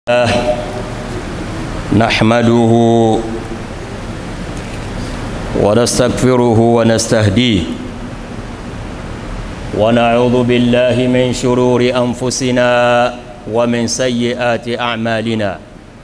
الله نحمده ونستغفره ونستهديه ونعوذ بالله من شرور أنفسنا ومن سيئات أعمالنا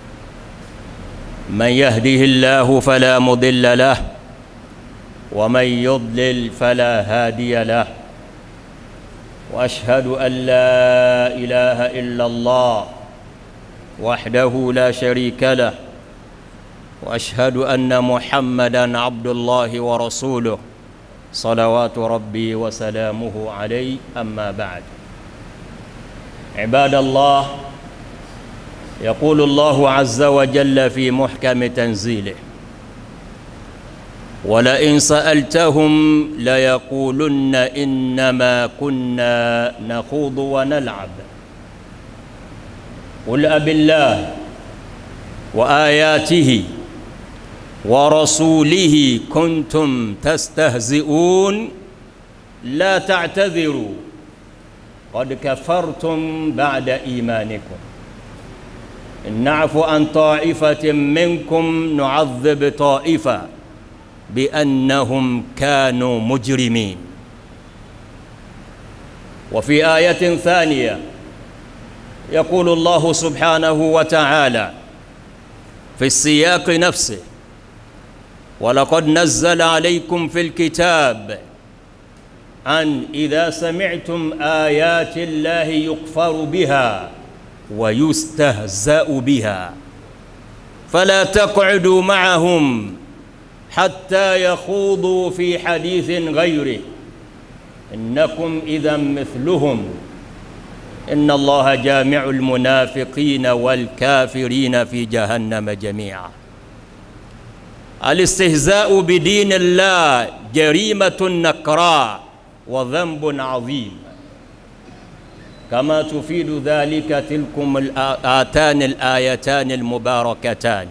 من يهده الله فلا مضل له ومن يضلل فلا هادي له وأشهد أن لا إله إلا الله وحده لا شريك له واشهد ان محمدا عبد الله ورسوله صلوات ربي وسلامه عليه اما بعد عباد الله يقول الله عز وجل في محكم تنزيله ولئن سالتهم ليقولن انما كنا نخوض ونلعب قل أب الله وآياته ورسوله كنتم تستهزئون لا تعتذروا قد كفرتم بعد إيمانكم إن نعف عن طائفة منكم نعذب طائفة بأنهم كانوا مجرمين وفي آية ثانية يقول الله سبحانه وتعالى في السياق نفسه ولقد نزل عليكم في الكتاب أن إذا سمعتم آيات الله يكفر بها ويستهزأ بها فلا تقعدوا معهم حتى يخوضوا في حديث غيره إنكم إذا مثلهم إن الله جامع المنافقين والكافرين في جهنم جميعا الاستهزاء بدين الله جريمة نكراء وذنب عظيم كما تفيد ذلك تلكم الآتان الآيتان المباركتان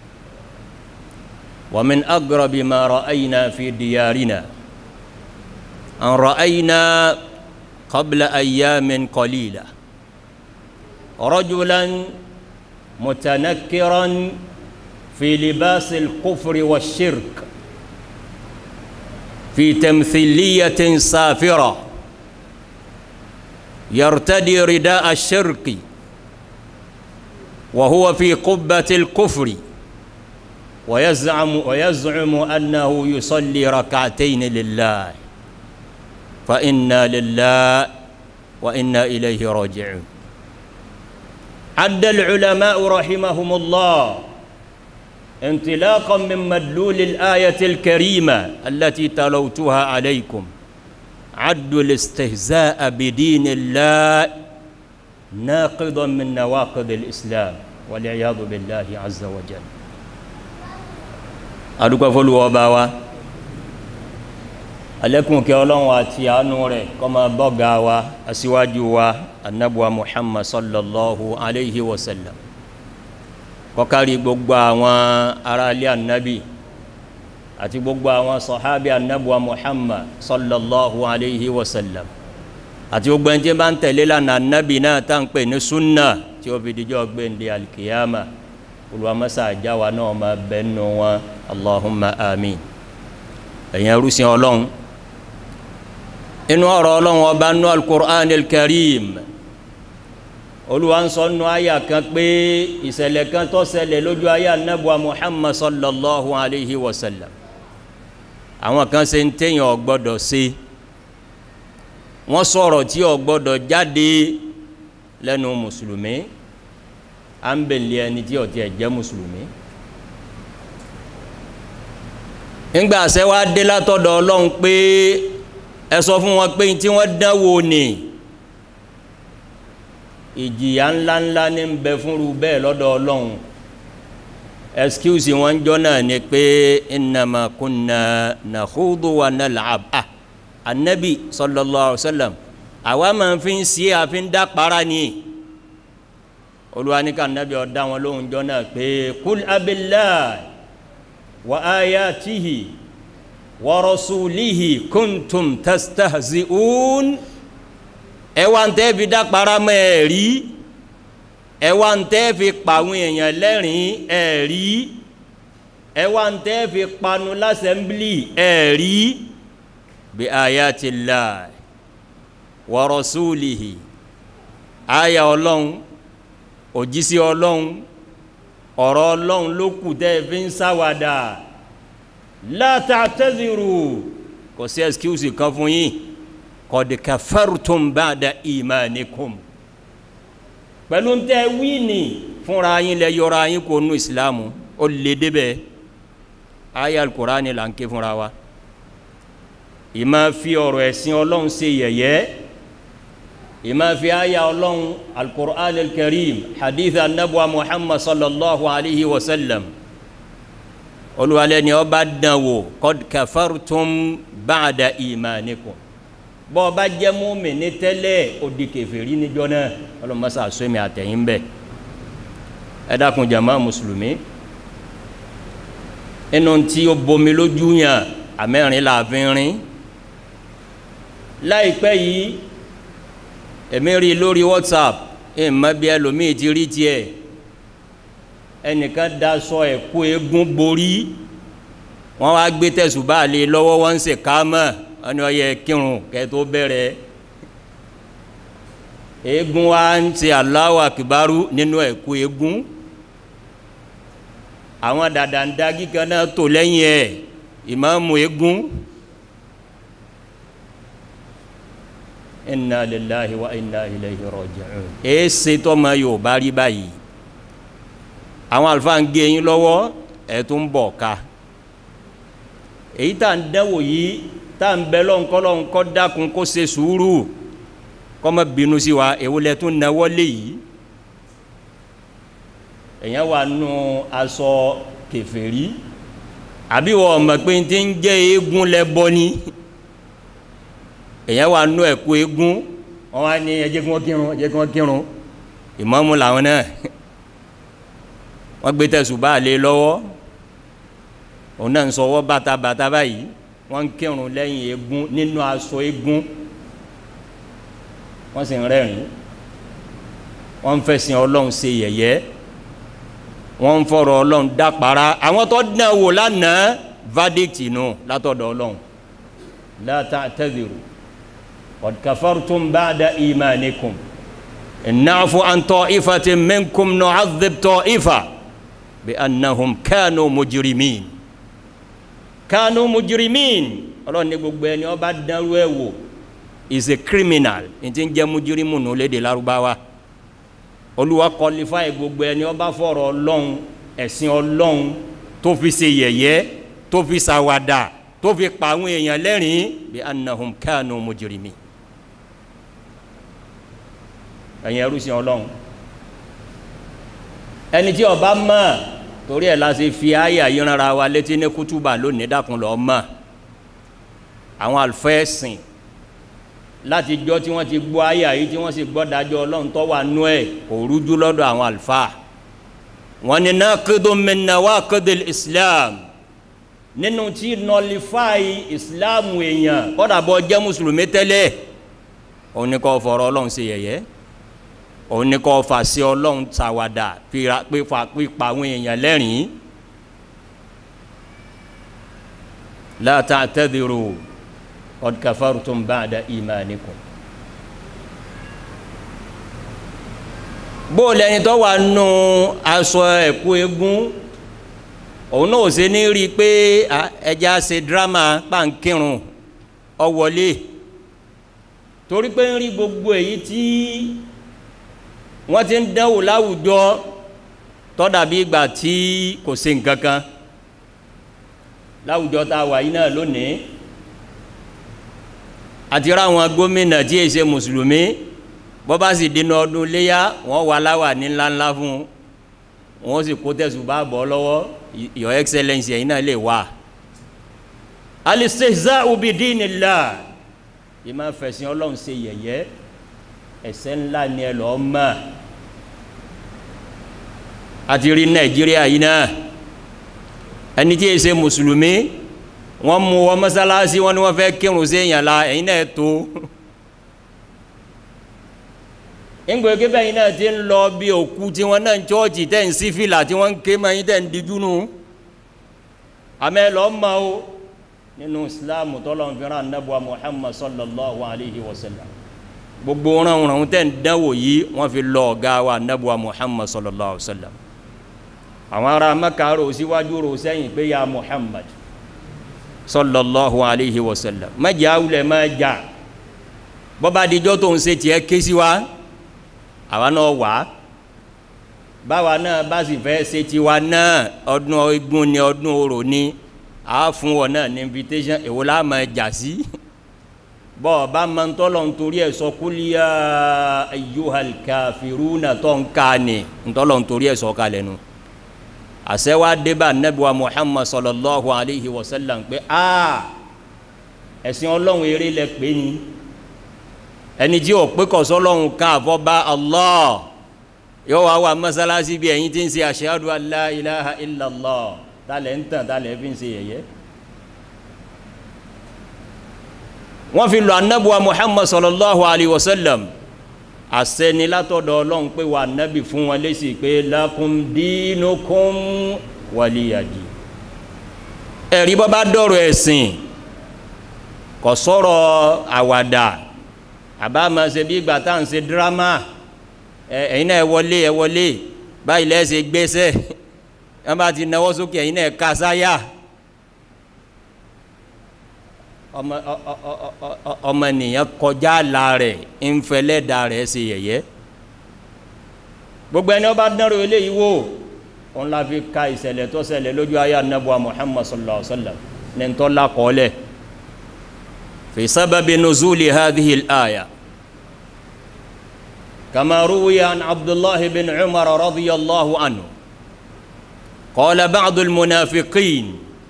ومن أقرب ما رأينا في ديارنا أن رأينا قبل أيام قليلة رجلا متنكرا في لباس الكفر والشرك في تمثيلية سافرة يرتدي رداء الشرك وهو في قبة الكفر ويزعم ويزعم أنه يصلي ركعتين لله فإنا لله وإنا إليه راجعون عد العلماء رحمهم الله انطلاقا من مدلول الآية الكريمة التي تلوتها عليكم عدوا الاستهزاء بدين الله ناقضا من نواقض الإسلام والعياذ بالله عز وجل أدوك فلو وباوا alẹ́kùn kí ọlọ́run àti àánú rẹ̀ kó máa bọ́gà wa aṣíwájú wa annabuwa muhammad sallallahu alaihi wasallam kọkàrí gbogbo àwọn ará ilé annabi àti gbogbo àwọn sọ̀hábí annabuwa muhammad sallallahu alaihi wasallam àti gbogbo ẹni tí bá ń tẹ̀lé lánàá annabi náà tá ń pè ní súnà tí ó fi díjọ́ gbéǹde alkiyama olùwàmọ́sá àjáwa náà máa bẹ́nu wọn allahumma amin ẹ̀yìn ẹrúsìn ọlọ́run inú ọ̀rọ̀ ọlọ́run ọba nú al-Qur'an al-Karim olúwa ń sọ nú àyà kan pé ìṣẹ̀lẹ̀ kan tó ṣẹlẹ̀ lójú àyà nẹ́bùa Muhammad sallallahu alayhi wa sallam àwọn kan ṣe ń téèyàn ò gbọ́dọ̀ ṣe wọ́n sọ̀rọ̀ tí ò gbọ́dọ̀ jáde lẹ́nu mùsùlùmí à ń bèlè ẹni tí ò tiẹ̀ jẹ́ mùsùlùmí ńgbà àṣẹ wá dé látọ̀dọ̀ ọlọ́run pé ẹ sọ fún wọn pé tí wọ́n dánwò ní ìjìyà ńláńlá ní ń bẹ fúnru bẹ́ẹ̀ lọ́dọ̀ ọlọ́run excuse wọn jọ náà ni pé innama kunna nakhudu wa nal'ab ah anabi sallallahu alaihi wasallam àwa máa fi ń sí àfi ń dá para ni olúwa ní ká anabi ọ̀dá wọn lóhùn jọ náà pé kul abillahi wa ayatihi ورسوله كنتم تستهزئون ẹwà ń tẹ́ fi dápara mẹ́ẹ̀rí ẹ wá ń tẹ́ fi pàwọn èèyàn lẹ́rìn ẹ̀ rí ẹ wá ń tẹ́ fi panu lásẹ̀mblì ẹ̀ rí bí ayatillah wa rasulihi aya ọlọ́run òjísí ọlọ́run ọ̀rọ̀ ọlọ́run ló kù tẹ́ fi ń sáwàdà la ta'tadhiru kò sí excuse kan fún yín qad kafartum ba'da imanikum pẹ̀lú tẹ́ wíìnì fúnra yín lẹ yọra yín kó nu ìsìlámù ó lè débẹ̀ aya al-Qur'ani là ń ké fúnra wa ìmá fi ọ̀rọ̀ ẹ̀sìn ọlọ́run ṣe yẹ̀yẹ́ ìmá fi àyà ọlọ́run al-Qur'an al-Karim hadith anabuwa Muhammad sallallahu alayhi wa sallam olùwalẹ̀ ni ọba dánwò qad kafartum ba'da imanikum bọ́ ọba jẹ́ mùmínì tẹ́lẹ̀ ó di kèfèrí níjọ́ náà ọlọ́mọsá sọ́mi àtẹ̀yìn bẹ́ẹ̀ ẹ dákun jama mùsùlùmí inú tí ó bomi lójú yàn àmẹ́rin làfin rin láìpẹ́ yìí èmi rí lórí whatsapp ìmọ̀ bí ẹlòmíì ti rí tiẹ̀ ẹnìkan daṣọ ẹ̀kú eégún borí wọ́n wá gbé tẹ̀sùbá lé lọ́wọ́ wọ́n ń ṣe kámọ́ wọ́n ní ọyẹ kírun kẹ́ tó bẹ̀rẹ̀ eégún wa ń ṣe Allahu akbaru nínú ẹ̀kú eégún àwọn dàdàndagí kan náà tò lẹ́yìn ẹ̀ ìmáàmù eégún inna lillahi wa inna ilayhi raji'un èsì tọ́mọ yóò bá rí báyìí àwọn àlùfáà ń gé yín lọ́wọ́ ẹ̀ tó ń bọ̀ ká èyí tá ń dẹ́wò yìí tá ń bẹ lọ́nkọ́lọ́n kọ́ dákun kó ṣe sùúrù kọ́mọ bínú sí wa èwo lẹ tún náwó lé yìí èyàn wà nù aṣọ kèfèrí àbí wọ́n mọ̀ pé tí ń jẹ́ eégún lẹ́bọ ni èyàn wà nù ẹ̀kú eégún wọ́n wá ní ẹjẹ́ kí wọ́n kírun ẹjẹ́ kí wọ́n kírun ìmáàmù làwọn náà wọ́n gbé tẹ̀sùbá lé lọ́wọ́ òun náà ń sọ ọwọ́ bàtà bàtà báyìí wọ́n ń kírun lẹ́yìn eégún nínú aṣọ eégún wọ́n sì ń rẹ́rìn wọ́n ń fẹ̀sìn ọlọ́run ṣe yẹ̀yẹ́ wọ́n ń fọ̀rọ̀ ọlọ́run dápara àwọn tó dán wò lánàá verdict nù látọ̀dọ̀ ọlọ́run la ta'tadhiru qad kafartum ba'da imanikum in na'fu an ta'ifatin minkum nu'adhib ta'ifa bi annahum kanu mujrimin kanu mujrimin ọlọ́run ní gbogbo ẹni ó bá dánrú ẹ̀ wò is a criminal ní ti ń jẹ́ mujrimu nù lédè lárúbáwá olúwa kọlifáì gbogbo ẹni ó bá fọ̀rọ̀ ọlọ́run ẹ̀sìn ọlọ́run tó fi ṣe yẹ̀yẹ́ tó fi ṣàwàdà tó fi pa àwọn èèyàn lẹ́rìn bí annahum kanu mujrimin ẹ̀yin ẹrú sí ọlọ́run ẹni tí ó bá mọ̀ torí ẹ̀ la ṣe fi àyà yìí rárá wa létí ní kútùbà lónìí dákun lọ́ọ́ mọ̀ àwọn àlùfẹ́ẹ̀sìn láti jọ́ tí wọ́n ti gbọ́ àyà yìí tí wọ́n sì gbọ́ dájọ́ ọlọ́run tó wà nú ẹ̀ kò rújú lọ́dọ̀ àwọn àlùfáà wọ́n ní naqidun min nawaqidil islam nínú tí nọlifáì islam èèyàn kọ́dà bọ́ jẹ́ mùsùlùmí tẹ́lẹ̀ òun ni kò fọ̀rọ̀ ọlọ́run ṣe yẹ̀yẹ́ òun ni kò fàṣẹ ọlọ́run ṣàwàdà pípa àwọn èèyàn lẹ́rìn-ín la ta'tadhiru qad kafartum ba'da imanikum bó lẹ́yìn tó wà nù aṣọ ẹ̀kú eégún òun náà ṣe ní rí i pé ẹja ṣe dírámà pàǹkìrùn ọwọlé torí pé ń rí gbogbo èyí tí wọ́n ti ń dánwò láwùjọ tó dàbí ìgbà tí kò ṣe nǹkan kan láwùjọ tá a wà yìí náà lónìí àti ráwọn gómìnà tí èyí ṣe mùsùlùmí bọ́ bá sì dínú ọdún léyà wọ́n wà láwà ní ńláńlá fún wọ́n sì kó tẹ̀sùn bá bọ́ lọ́wọ́ your excellence ẹ̀yin náà lè wà. al-istihza'u bi dinillah yìí máa fẹ̀sìn ọlọ́run ṣe yẹ̀yẹ́ ẹ̀ṣẹ̀ ńlá ni ẹ lọ́ọ́ mọ̀ àti rí nàìjíríà yìí náà ẹni tí èyí ṣe mùsùlùmí wọ́n mú wọn mọ́sálásí wọn ni wọ́n fẹ́ kírun sí èèyàn la ẹ̀yin náà tó ńgbẹ́ kí bẹ́yìn náà ti ń lọ bí òkú tí wọ́n náà ń chọ́ọ̀chì tẹ́ ń sí fìlà tí wọ́n ń ké mọ́ yín tẹ́ ń dijú nù àmẹ́ lọ́ mọ́ o nínú islam tọ́lọ́n fi rán anábùwà muhammad sallallahu alayhi wa sallam gbogbo ránwọ̀n tẹ́ ń dánwò yìí wọ́n fi lọ ọ̀gá wa anábùwà muhammad sallallahu alayhi wa sallam àwọn ará mẹ́ka rò síwájú rò sẹ́yìn pé ya muhammad sallallahu alayhi wa sallam mẹ́jẹ̀ awulẹ̀ mẹ́jà bọ́bá dijọ́ tó ń ṣe tiẹ̀ ké sí wa àwa náà wà á báwa náà bá sì fẹ́ ṣe tiwa náà ọdún igun ni ọdún orò ni a fún wọn náà ní invitation èwo la máa jà sí bọ́ ọ bá máa ń tọ́lọ̀ nítorí ẹ̀ sọ kúlíyà ayyuhal kafiruna tó ń ká ni ntọ́lọ̀ nítorí ẹ̀ sọ kalẹ̀ nu àṣẹwá débà nẹ́bùwà muhammad sallallahu alayhi wa sallam pé a ẹ̀sìn ọlọ́run eré lẹ pé ni ẹni tí ò pé kọ̀sọ́ ọlọ́run ká àfọ́bá allah yóò wá wà mọ́sálásí bí ẹ̀yin tí ń ṣe ashhadu an la ilaha illallah tálẹ̀ ń tàn tálẹ̀ fi ń ṣe yẹ̀yẹ́ wọ́n fi lọ anábùwà muhammad sallallahu alayhi wa sallam àṣẹni látọ̀dọ̀ ọlọ́run pé wà nábì fún wọn lé sí pé lakum dinukum waliyadi ẹ̀rí bọ́ bá dọ̀rọ̀ ẹ̀sìn kò sọ̀rọ̀ àwàdà àbá máa ṣe bí ìgbà tá à ń ṣe dírámà ẹ̀yin náà ẹ wọlé ẹ wọlé báyìí lẹ́sẹ̀ gbéṣẹ́ wọ́n bá ti náwó sókè ẹ̀yin náà ká sáyà ọmọ nìyẹn kọjá la rẹ̀ ńfẹlẹ́dà rẹ̀ ṣe yẹ̀yẹ́ gbogbo ẹni ọba dánrò eléyìí wò òun la fi ka ìṣẹ̀lẹ̀ tó ṣẹlẹ̀ lójú ayé anabuwa muhammad sallallahu alaihi wa sallam ní n tọ́lá kọ́lẹ̀ fi sábàbí nuzuli hadhihi al-aya kama ruwiya an abdullahi bin umar radiyallahu anhu qala ba'du al-munafiqin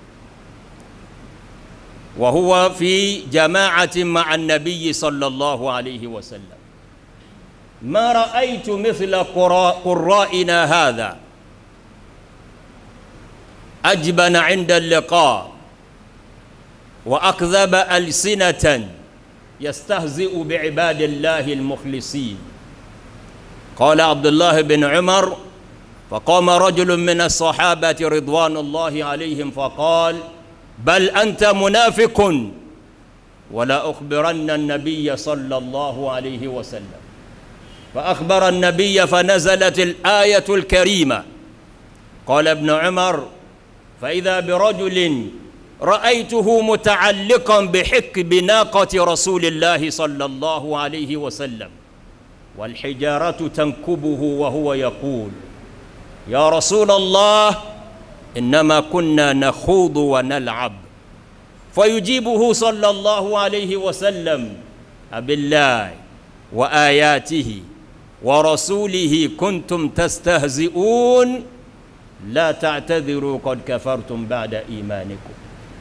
وهو في جماعة مع النبي صلى الله عليه وسلم ما رأيت مثل قرائنا هذا أجبن عند اللقاء وأكذب ألسنة يستهزئ بعباد الله المخلصين قال عبد الله بن عمر فقام رجل من الصحابة رضوان الله عليهم فقال بل أنت منافق ولا أخبرن النبي صلى الله عليه وسلم فأخبر النبي فنزلت الآية الكريمة قال ابن عمر فإذا برجل رأيته متعلقا بحك بناقة رسول الله صلى الله عليه وسلم والحجارة تنكبه وهو يقول يا رسول الله إنما كنا نخوض ونلعب فيجيبه صلى الله عليه وسلم أبالله وآياته ورسوله كنتم تستهزئون لا تعتذروا قد كفرتم بعد إيمانكم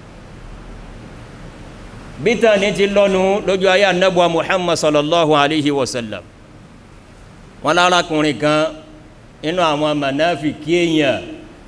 bítà ní ti lọ́nu lójú ayé anábùwà muhammad sallallahu alaihi wasallam wọn lárakùnrin kan inú àwọn manáfikí èèyàn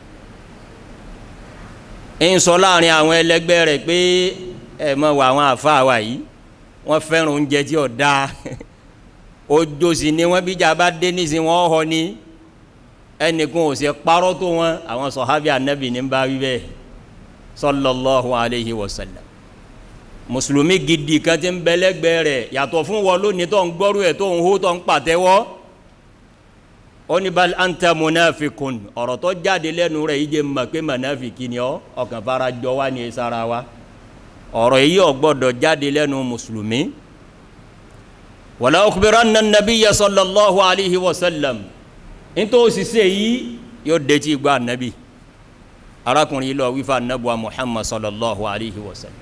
ń sọ láàrin àwọn ẹlẹgbẹ́ rẹ̀ pé ẹ mọ̀ wà àwọn àfáà wa yìí wọ́n fẹ́ràn oúnjẹ tí ò dáa ojo sì ni wọ́n bíjà bá dé nísìn wọ́n họ ní ẹnìkan ò sì parọ́ tó wọn àwọn sọ̀hábì ànábì ní bá wí bẹ́ẹ̀ sallallahu alayhi wa sallam mùsùlùmí gidi kan ti ń bẹ́lẹ́gbẹ́ rẹ̀ yàtọ̀ fún wọn lónìí tó ń gbọ́rú ẹ̀ tó ń hó tó ń pàtẹ́wọ́ ó ní bal anta munafikun ọ̀rọ̀ tó jáde lẹ́nu rẹ̀ yìí jẹ́ mọ̀ pé munafiki ni ọ́ ọkàn fara jọ wá ní sara wa ọ̀rọ̀ yìí ò gbọ́dọ̀ jáde lẹ́nu mùsùlùmí wala ukhbiranna nabiyya sallallahu alayhi wa sallam nítorí òṣìṣẹ́ yìí yóò dẹ́tí gbọ́ ànábì arákùnrin yìí lọ wífà ànábùwà muhammad sallallahu alayhi wa sallam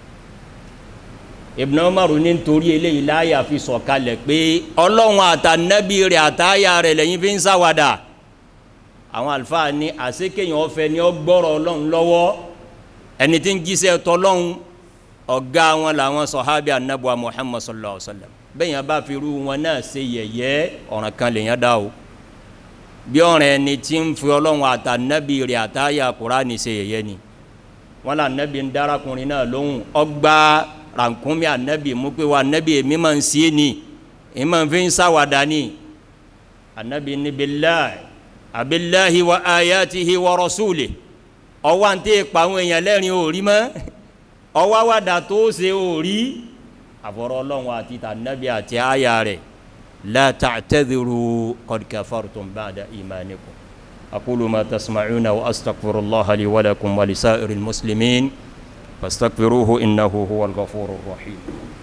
ibn umar ní nítorí eléyìí láyà fi sọ̀kalẹ̀ pé ọlọ́run àtànábì rẹ̀ àtàyà rẹ̀ lẹ́yìn fi ń sáwàdà àwọn àlùfáà ní àsékèyàn ọ̀fẹ́ ni ó gbọ́rọ̀ ọlọ́run lọ́wọ́ ẹni tí ń jíṣẹ́ tọ́lọ́run ọ̀gá wọn làwọn sọ̀hábì ànábùwà muhammad sallallahu alayhi wa sallam bẹ́ẹ̀ yẹn bá fi rú wọn náà ṣe yẹ̀yẹ́ ọ̀ràn kan lèyàn dá o bí ọ̀ràn ẹni tí ń fi ọlọ́run àtànábì rẹ̀ àtàyà kúránì ṣe yẹ̀yẹ́ ni wọn là nábì ń dárakùnrin náà lóhùn ọgbà rànkúnmí ànábì mú pé wa ànábì èmi máa ń sí ni èmi máa ń fi ń sáwàdà ni anabi ní billahi abillahi wa ayatihi wa rasulihi ọwọ́ àǹtí pa àwọn èèyàn lẹ́rìn òrí mọ́ ọwọ́ àwàdà tó ṣe òrí àfọ̀rọ̀ ọlọ́run àti tànàbí àti àyà rẹ̀ la ta'tadhiru qad kafartum ba'da imanikum aqulu ma tasma'una wa astaghfirullaha li wa lakum wa lisa'iril muslimin fastaghfiruhu innahu huwal ghafurur rahim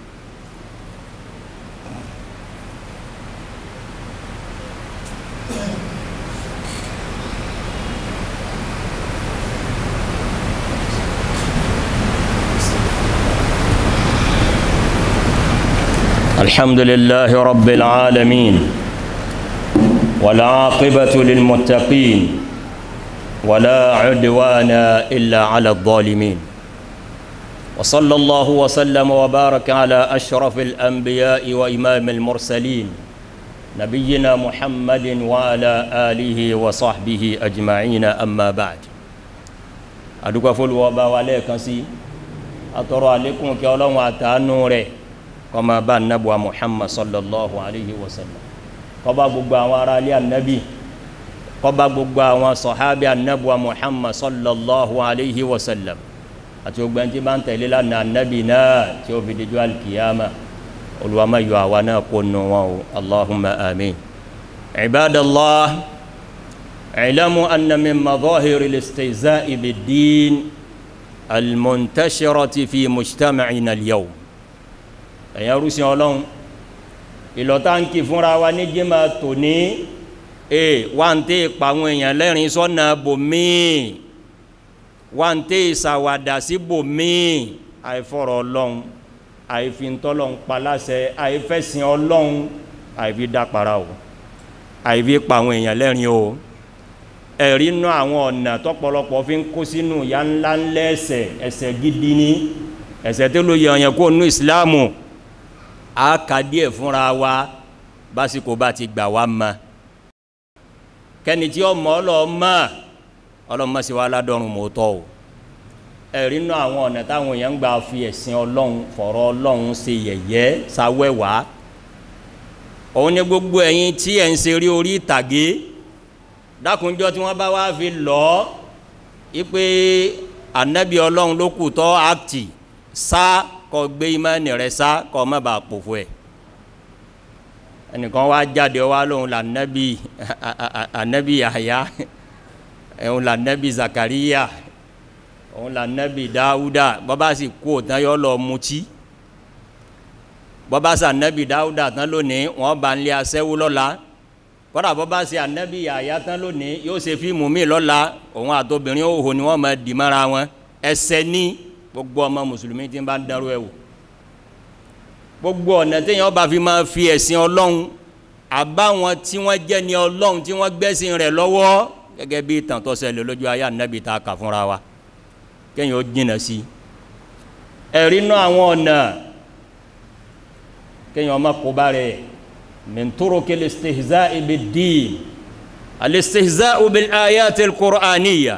الحمد لله رب العالمين والعاقبة للمتقين ولا عدوان إلا على الظالمين وصلى الله وسلم وبارك على أشرف الأنبياء وإمام المرسلين نبينا محمد وعلى آله وصحبه أجمعين أما بعد أدوك فلو وبا عليكم سي أترى عليكم كي الله واتانو kọma bá anabuwa muhammad sallallahu alayhi wa sallam kọba gbogbo àwọn ará ilé anabi kọba gbogbo àwọn sọ̀hábí anabuwa muhammad sallallahu alayhi wa sallam àti gbogbo ẹni tí bá ń tẹ̀lé lánàá anabi náà tí ó fi dijú alkiyama olùwàmà yọ àwa náà kó nù wọn o allahumma amin ibadallah ilamu anna min madahiri listihza'i bid-din almuntashirati fi mujtama'ina al-yawm ẹ̀yàn rúsìn ọlọ́run ìlọ́tàǹkì fúnra wa ní jíma tò ní e wà ń tẹ́ ìpàwọn èèyàn lẹ́rìn sọ́nà bòmíì wà ń tẹ́ ìsàwàdà sí bòmíì àìfọ̀rọ̀ ọlọ́run àìfintọ́lọ́run paláṣẹ àìfẹ́sìn ọlọ́run àìfi dápara o àìfi pàwọn èèyàn lẹ́rìn o ẹ̀rí nú àwọn ọ̀nà tọ́pọ̀lọpọ̀ fi ń kó sínú ìyá ńlá ńlẹ́ ẹ̀ṣẹ̀ ẹ̀ṣẹ̀ gidi ní ẹ̀ṣẹ̀ tó ló yẹ ọ̀yàn kó nú ìsìláàmù a ka díẹ̀ fúnra wa básìkò bá ti gbà wá ma kẹ́ni tí ọmọ ọlọ́mọ ọlọ́mọ sí wa ládọ́rùn mọ́tọ́ o ẹ̀rí nú àwọn ọ̀nà táwọn èèyàn ń gbà fi ẹ̀sìn ọlọ́run fọ̀rọ̀ ọlọ́run ṣe yẹ̀yẹ́ sáwẹ́wà òun ni gbogbo ẹ̀yin tí ẹ̀ ń ṣeré orí ìtàgé dákunjọ́ tí wọ́n bá wá fi lọ ipe anabi ọlọ́run ló kù tọ́ àkìtì sá kọ gbé imáni rẹ sá kọ má bàa pòfo ẹ ẹnìkan wá jáde wá lóhun là nẹ́bí ànẹ́bí Yahya òun là nẹ́bí Zakariya òun là nẹ́bí Dáúdà bọ́bá sì kú òtán yọ lọ mutí bọ́bá sì ànẹ́bí Dáúdà tán lónìí wọ́n bá ń lé aṣẹ́wó lọ́la kọ́dà bọ́bá sì ànẹ́bí Yahya tán lónìí yóò ṣe fíìmù míì lọ́la òun àtobìnrin òhò ni wọ́n máa dì mọ́ra wọn ẹsẹ̀ ní gbogbo ọmọ mùsùlùmí tí ń bá ń dárú ẹ̀wò gbogbo ọ̀nà téèyàn bá fi máa fi ẹ̀sìn ọlọ́run àbáwọn tí wọ́n jẹ́ ní ọlọ́run tí wọ́n gbẹ́sìn rẹ̀ lọ́wọ́ gẹ́gẹ́ bí ìtàn tó ṣẹlẹ̀ lójú ayé ànábì tá a kà fúnra wa kéèyàn ó jìnà sí ẹ̀rí náà àwọn ọ̀nà kéèyàn má kó bá rẹ̀ min turuki al-istihza'i bid-din al-istihza'u bil-ayati al-qur'aniyya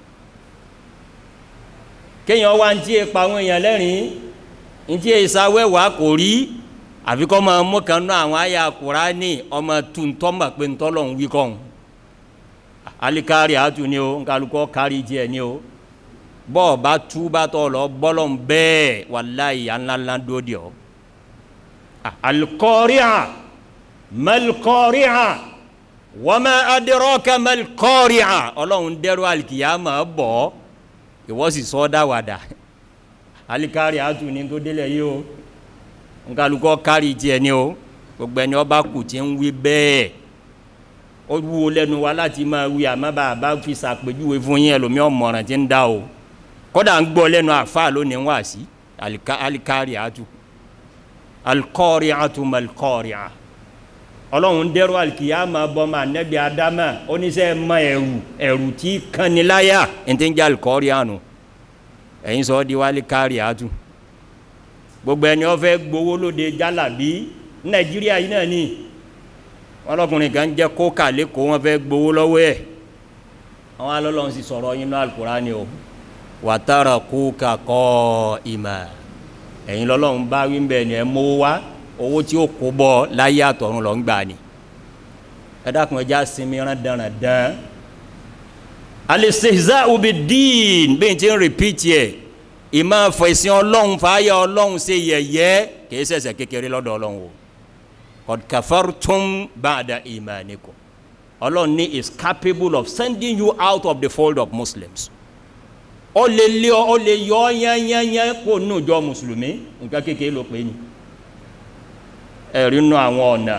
kéèyàn wá ń tí e pa àwọn èèyàn lẹ́rìn ń tí e sáwẹ́wà kò rí àfi kọ́ máa mú kan náà àwọn àyà Kùránì ọmọ tuntun mọ̀ pé ntọ́lọ̀ ń wí kọ́hún alikari àtú ni o nkálukọ́ kárí tiẹ̀ ni o bọ́ọ̀ bá tú bá tọ̀ lọ bọ́lọ̀ ń bẹ́ẹ̀ wàláyé ńláńlá dóde ọ. alikọ́ríà mẹ́likọ́ríà wama adraka mẹ́likọ́ríà ọlọ́run dẹ́rù alikiyama bọ̀ ọ́ ìwọ sì sọ dáwàdà alikari atu ni tó délẹ̀ yìí o nkálukọ́ kárí tiẹ̀ ni o gbogbo ẹni ọba kù tí ń wí bẹ́ẹ̀ ó wúwo lẹ́nu wa láti máa wí àmọ́ bá a bá fi sàpèjúwe fún yín ẹlòmíì ọmọràn tí ń dá o kódà ń gbọ́ lẹ́nu àfa lónìí wá sí alikari atu alikọ́ọ̀rì atu malikọ́ọ̀rì a ọlọ́run dẹ́rù alikiyama bọ́mọ anabi adama oníṣẹ́ ma ẹ̀rù ẹ̀rù tí kaniláyà ẹ̀ńtẹ́ ń jẹ́ alikọ́ọ̀rì àánú ẹ̀yin sọ di wálé kárí àtú gbogbo ẹni wọ́n fẹ́ gbowó lóde jálàbí nàìjíríà yìí náà ni wọn lọkùnrin kan jẹ́ kókà lẹ́kọ̀ọ́ wọ́n fẹ́ gbowó lọ́wọ́ ẹ̀ àwọn alọ́lọ́run sì sọ̀rọ̀ yín náà alukurani o wàtàrà kókà kọ́ ìmà ẹ̀yin lọ́lọ́run bá wí bẹ́ẹ̀ ni ẹ mówó wá owó tí ó kó bọ́ láyé àtọ̀run lọ́ ń gbà ni ẹ dákun ẹja sinmi rán dandan al-istihza'u bid-din bí n ti ń repeat yẹ ìmọ̀ fẹ̀sìn ọlọ́run fàáyà ọlọ́run ṣe yẹ̀yẹ́ kìí ṣẹ̀ṣẹ̀ kékeré lọ́dọ̀ ọlọ́run o qad kafartum ba'da imanikum ọlọ́run ní is capable of sending you out of the fold of muslims ó lè lé ọ ó lè yọ ọ yányányán kó nù jọ mùsùlùmí nǹkan kékeré ló pé ni ẹ̀rí nù àwọn ọ̀nà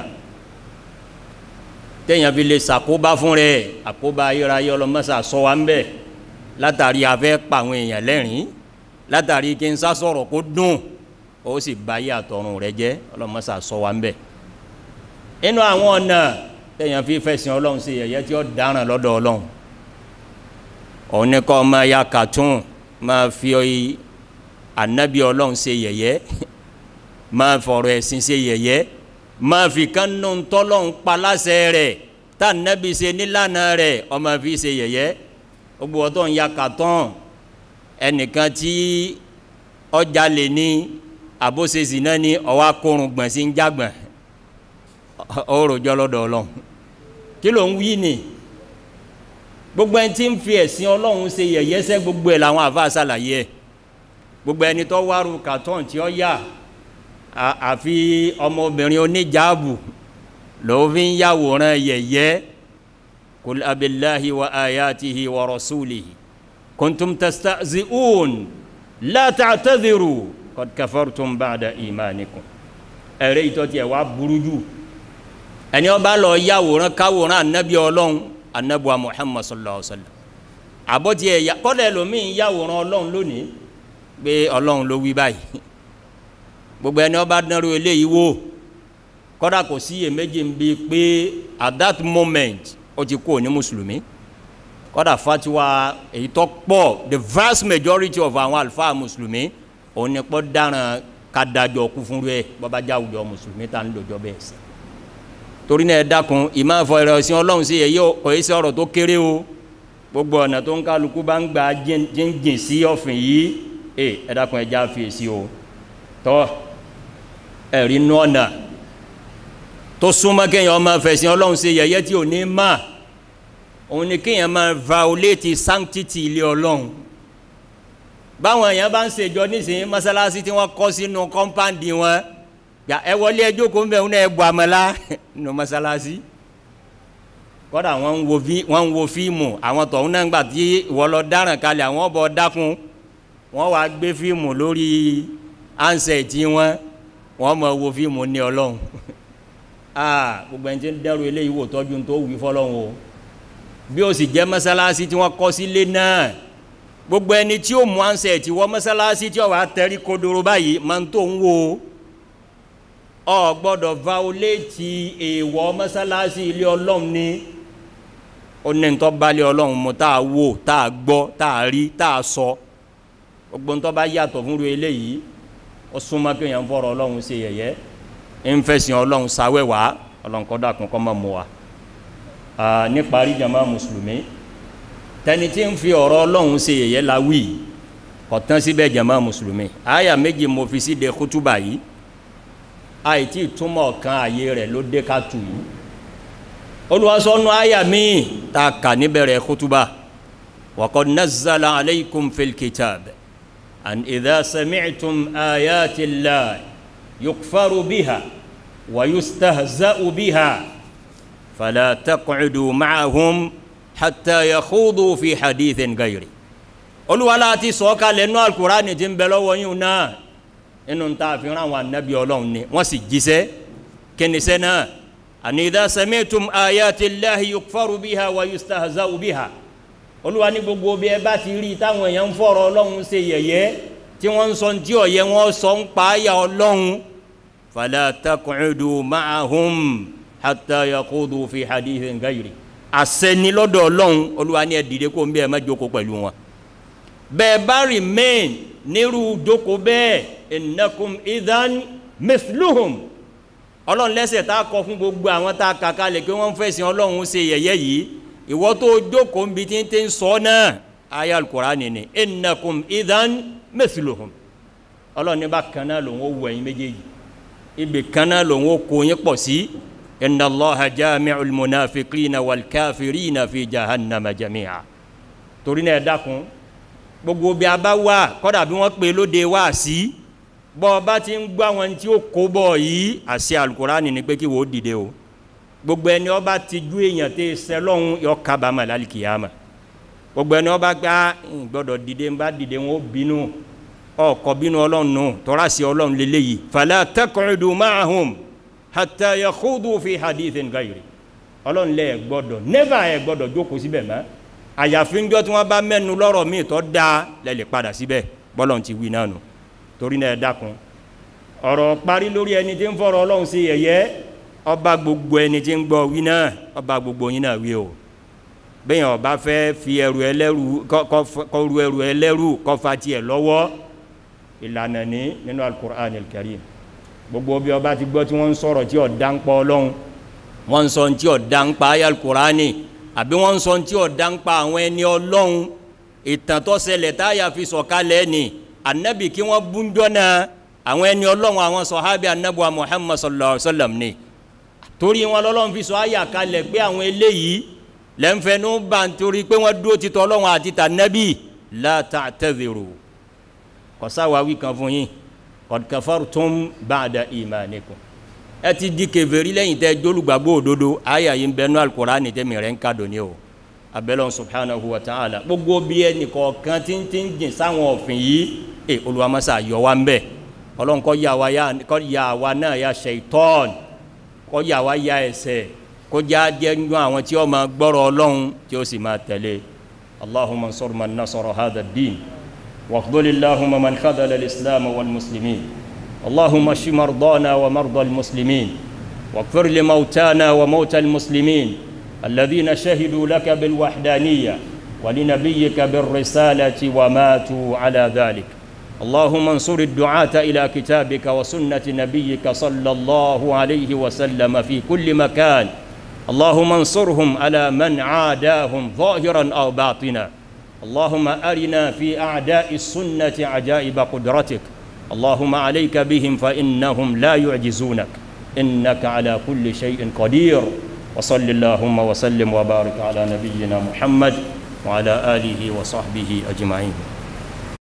téèyàn fi lè ṣàkóbá fún rẹ̀ àkóbá ayérayé ọlọ́mọṣà sọ wa ń bẹ̀ látàrí afẹ́ pa àwọn èèyàn lẹ́rìn látàrí kí n sá sọ̀rọ̀ kó dùn ó sì bá yé àtọ̀run rẹ̀ jẹ́ ọlọ́mọṣà sọ wa ń bẹ̀ inú àwọn ọ̀nà téèyàn fi fẹ̀sìn ọlọ́run sí yẹ̀yẹ́ tí ó dáràn lọ́dọ̀ ọlọ́run òun ní kọ́ máa ya cartoon máa fi ànábì ọlọ́run ṣe yẹ̀yẹ́ máa fọ̀rọ̀ ẹ̀sìn ṣe yẹ̀yẹ́ máa fi kánú tọ́lọ́run paláṣẹ rẹ̀ tá ànábì ṣe nílànà rẹ̀ ọmọ fi ṣe yẹ̀yẹ́ gbogbo ọtọ́ ń ya cartoon ẹnìkan tí ọjà lè ní àbóṣesì náà ní ọwọ́ akórun gbọ̀n sí ń jágbọ̀n ọ̀rọ̀ jọ lọ́dọ̀ ọlọ́run kí ló ń wí ni gbogbo ẹni tí ń fi ẹ̀sìn ọlọ́run ṣe yẹ̀yẹ́ sẹ́ gbogbo ẹ̀ làwọn àfa ṣàlàyé ẹ̀ gbogbo ẹni tó wárú kàtọ́n tí ó yà àfi ọmọbìnrin oníjàábù lòun fi ń yàwòrán yẹ̀yẹ́ kul abillahi wa ayatihi wa rasulihi kuntum tastahzi'un la ta'tadhiru qad kafartum ba'da imanikum ẹ̀rẹ́ ìtọ́tí ẹ̀ wá burú jù ẹni ó bá lọ yàwòrán káwòrán anabi ọlọ́run anabuwa muhammad sallallahu alaihi wa sallam àbọ̀tí ẹ̀ yà kọ́lẹ̀ lómi yàwòrán ọlọ́run lónìí pé ọlọ́run ló wí báyìí gbogbo ẹni ó bá dánrò eléyìí wò kọ́dà kò sí iyèméjì ń bi pé at that moment ó ti kú ní mùsùlùmí kọ́dà fatiwa èyí tó pọ̀ the vast majority of àwọn àlùfáà mùsùlùmí òun ni pọ́ dáràn ká dájọ́ kú fún rẹ̀ bọ́bá já àwùjọ mùsùlùmí tá ń lòjọ́ bẹ́ẹ̀ sí torí náà ẹ dákun ìmọ̀ ẹ̀fọ́ ẹ̀rọ ẹ̀sìn ọlọ́run sí èyí kò í sí ọ̀rọ̀ tó kéré o gbogbo ọ̀nà tó ń kálukú bá ń gba jíǹjìn sí ọ̀fìn yìí ẹ ẹ dákun ẹ já fi èsì o tọ́ ẹ̀rí inú ọ̀nà tó súnmọ́ kéèyàn ọmọ fẹ̀sìn ọlọ́run sí yẹ̀yẹ́ tí ò ní mà òun ni kéèyàn máa violate sanctity ilé ọlọ́run báwọn èèyàn bá ń ṣèjọ nísìnyí mọ́sálásí tí wọ́n kọ́ sínú kọ́ńpáǹdì wọn yà ẹ wọlé ẹjọ́ kó ń bẹ̀ wọn ẹ bu àmàlà nínú mọ́sálásí kọ́dà wọ́n ń wo fí wọ́n ń wo fíìmù àwọn tọ̀hún náà gbà tí ìwọ lọ dáràn kalẹ̀ àwọn ọbọ̀ dákun wọ́n wá gbé fíìmù lórí ansẹ̀ tí wọ́n wọ́n mọ̀ wo fíìmù ní ọlọ́run aa gbogbo ẹni tí ń dẹ́rù eléyìí wò tọ́jú tó wí fọlọ́run o bí o sì jẹ́ mọ́sálásí tí wọ́n kọ́ sílé náà gbogbo ẹni tí ó mú ansẹ̀ tí wọ́n mọ́sálásí tí ó wà tẹ́rí kodoro báyìí máa ń tó ń wo ọ gbọ́dọ̀ violate èèwọ̀ mọ́sálásí ilé ọlọ́run ni ó ní ntọ́ balẹ̀ ọlọ́run mu tá a wò tá a gbọ́ tá a rí tá a sọ gbogbo ntọ́ bá yàtọ̀ fún eléyìí ó súnmọ́ kéèyàn fọ̀rọ̀ ọlọ́run ṣe yẹ̀yẹ́ ń fẹ̀sìn ọlọ́run sáwẹ́wàá ọlọ́run kọ́ dàkún kọ́ mọ́ mu wa níparí jama mùsùlùmí tẹni tí ń fi ọ̀rọ̀ ọlọ́run ṣe yẹ̀yẹ́ la wí kò tán síbẹ̀ jama mùsùlùmí àyà méjì mo fi sí de kútúbà yìí àìtí túmọ̀ kan àyè rẹ̀ ló dé ká tù yìí olùwàsọ́nù àyà míì tá a kà níbẹ̀rẹ̀ kútúbà wa qad nazzala alaykum fil kitab an idha sami'tum ayati llahi yukfaru biha wa yustahza'u biha fala taq'udu ma'ahum hatta yakhudu fi hadithin ghayri olùwàlá ti sọ̀kalẹ̀ nínú alukurani tí ń bẹ lọ́wọ́ yín náà inú ta àfihàn àwọn anabi ọlọ́run ni wọ́n sì jíṣẹ́ kínisẹ́ náà àní idha sami'tum ayati llahi yukfaru biha wa yustahza'u biha olúwa ní gbogbo bí ẹ bá ti rí táwọn èèyàn ń fọ̀rọ̀ ọlọ́run ṣe yẹ̀yẹ́ tí wọ́n ń sọ tí ọ̀yẹ́ wọn sọ ń pa àyà ọlọ́run fala taq'udu ma'ahum hatta yaqudu fi hadithin ghayri àṣẹni lọ́dọ̀ ọlọ́run olúwa ní ẹ dìde kó ń bí ẹ má jókòó pẹ̀lú wọn bẹ́ẹ̀ bá remain nírú jókòó bẹ́ẹ̀ innakum idhan mithluhum ọlọ́run lẹ́sẹ̀ tá a kọ fún gbogbo àwọn tá a kà kalẹ̀ pé wọ́n fẹ̀sìn ọlọ́run ṣe yẹ̀yẹ́ yìí ìwọ tó jókòó ń bi tí ń tẹ́ ń sọ náà ayé alukurani ni innakum idhan mithluhum ọlọ́run ní bá kan náà lòun ó wù ẹ̀yin méjèèjì ibì kan náà lòun ó kó yín pọ̀ sí inna allaha jami'ul munafiqina wal kafirina fi jahannama jami'a torí náà ẹ dákun gbogbo bí a bá wà kọ́dà bí wọ́n pè lóde wá sí bọ́ ọ bá ti ń gbọ́ àwọn tí ó kó bọ̀ yìí àṣẹ alukurani ni pé kí wọ́n dìde o gbogbo ẹni ọba ti ju èèyàn tẹ sẹlọ́hún yọ kábàámà lálìkìyàmà gbogbo ẹni ọba gbá gbọ́dọ̀ dìde ń bá dìde wọn ó bínú ọkọ̀ bínú ọlọ́run nù tọ́ra sí ọlọ́run lélẹ́yìí fala taq'udu ma'ahum hatta yakhudu fi hadithin gayri ọlọ́run lẹ́ ẹ̀ gbọ́dọ̀ never ẹ̀ gbọ́dọ̀ jókòó síbẹ̀ mọ́ àyàfi ńjọ́ tí wọ́n bá mẹ́nu lọ́rọ̀ míì tó dáa lẹ́lẹ̀ padà síbẹ̀ bọ́lọ́run ti wí náà nù torí náà ẹ dákun ọ̀rọ̀ parí lórí ẹni tí ń fọ̀rọ̀ ọlọ́run sí yẹ̀yẹ́ ọba gbogbo ẹni tí ń gbọ́ wí náà ọba gbogbo yín náà wí o bẹ́ẹ̀ ọba fẹ́ fi ẹrù ẹlẹ́rù kọ́ ru ẹrù ẹlẹ́rù kọ́ fa tiẹ̀ lọ́wọ́ ìlànà ní nínú alukur'an karim gbogbo bí ọba ti gbọ́ tí wọ́n ń sọ̀rọ̀ tí ọ̀dá ń pa ọlọ́run wọ́n ń sọ tí ọ̀dá ń pa ayé alukur'ani àbí wọ́n ń sọ tí ọ̀dá ń pa àwọn ẹni ọlọ́run ìtàn tó ṣẹlẹ̀ táyà fi sọ̀kalẹ̀ ni anabi kí wọ́n búnjọ́ náà àwọn ẹni ọlọ́run àwọn sọ̀hábì anabi wa muhammad sallallahu alayhi wa sallam ni torí wọn lọ́lọ́run fi sọ ayà kalẹ̀ pé àwọn eléyìí lẹ́nfẹ̀ẹ́nu bá ń torí pé wọ́n dúró ti tọ́ ọlọ́run àti tànẹ́bì la ta'tadhiru kọ́sáwáwí kan fún yín qad kafartum ba'da imanikum ẹ ti di kèfèrí lẹ́yìn tẹ́ jólùgbàgbọ́ òdodo àyà yìí ń bẹnu al-Qur'ani tẹ́mi rẹ̀ ń ka dòní o abẹ́lẹ́ subhanahu wa ta'ala gbogbo bí ẹnì kọ̀ọ̀kan tí ń tí ń jìn sáwọn òfin yìí ẹ olùwàmásá yọ wa ń bẹ̀ ọlọ́run kọ́ yà wá náà ya shaitan kọ́ yà wá ya ẹsẹ̀ kó já jẹ́ nínú àwọn tí ó máa gbọ́rọ̀ ọlọ́run tí ó sì máa tẹ̀lé allahumma ansur man nasara hadha ad-din واخذل اللهم من خذل الإسلام والمسلمين اللهم اشف مرضانا ومرضى المسلمين واغفر لموتانا وموتى المسلمين الذين شهدوا لك بالوحدانية ولنبيك بالرسالة وماتوا على ذلك اللهم انصر الدعاة إلى كتابك وسنة نبيك صلى الله عليه وسلم في كل مكان اللهم انصرهم على من عاداهم ظاهرا أو باطنا اللهم أرنا في أعداء السنة عجائب قدرتك اللهم عليك بهم فإنهم لا يعجزونك إنك على كل شيء قدير وصل اللهم وسلم وبارك على نبينا محمد وعلى آله وصحبه أجمعين